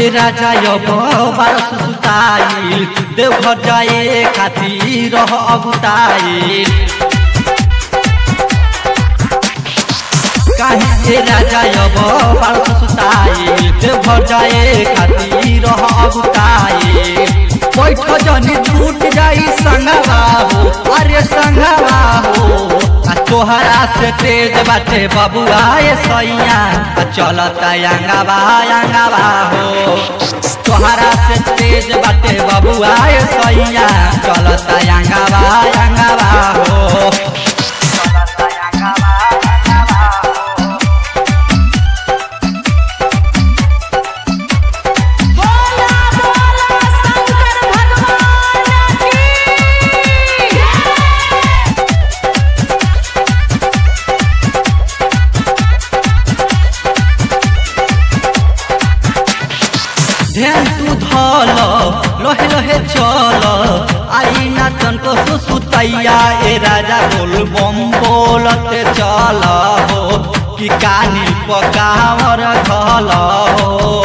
राजा अब बारस सुताइल देवघर जाए खातिर रह अगुताइल काहे के राजा अब बारस सुताइल देवघर जाए खातिर रह अगुताइल बैठ जनी छूट जाई संगवा हो अरे संगवा हो आ तोहरा से तेज बाटे बबुआ ए सैया आ चलता अंगवा अंगवा हो तोहरा से तेज बाटे बबुआ ए सैया चलता अंगवा अंगवा हो बोला बोला शंकर भगवान की ध्यान तू धल लहे लहे चल आई ना तनको सुसुतैया ए राजा बोल बम बोलते चल हो कि कानी पकावर धल हो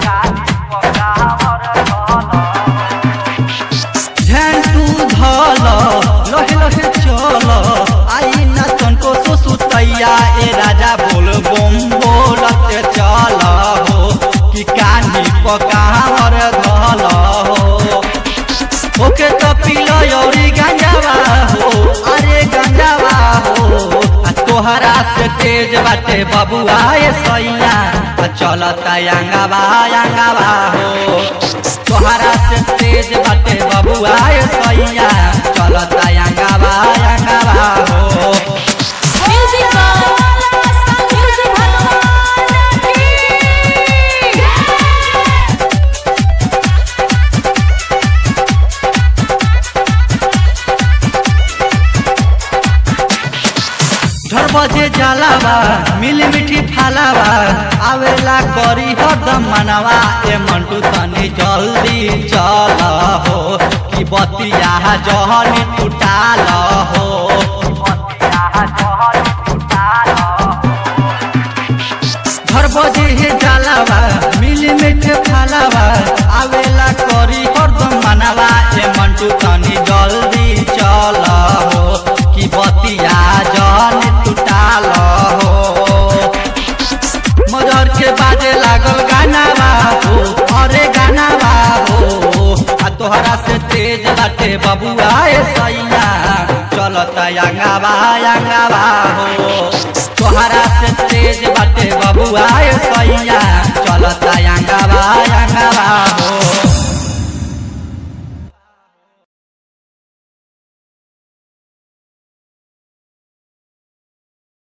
ध्यान तू धल लहे लहे चल आई ना तनको सुसुतैया ए राजा बोल बम बोलते चल हो कि कानी पकावर धल हो ओके तो पीलो औरी गंजावा हो अरे गंजावा हो आ तोहरा से तेज बाटे बबुआ ए सैया आ चलता अंगवा अंगवा हो तोहरा से तेज बाटे बबुआ ए सैया चलता अंगवा अंगवा हो म्यूजिक बोला शंकर भगवान की घर बजे जलावा मिली मिठी फालावा आवेला करी हरदम मनावा ए मंटू तनी जल्दी चल हो कि बतिया जहनी टूटाल हो घर बजे हे जलावा मिली मिठी फालावा आवेला करी हरदम मनावा ए मंटू तनी जल्दी चल हो कि बतिया जहनी टूटाल हो मजर के बाजे लागल गाना हो अरे गाना हो आ तोहरा से तेज बाटे बबुआ ए सैया चलता अंगावा अंगावा हो तोहरा से तेज बाटे बबुआ ए सैया चलता अंगावा अंगावा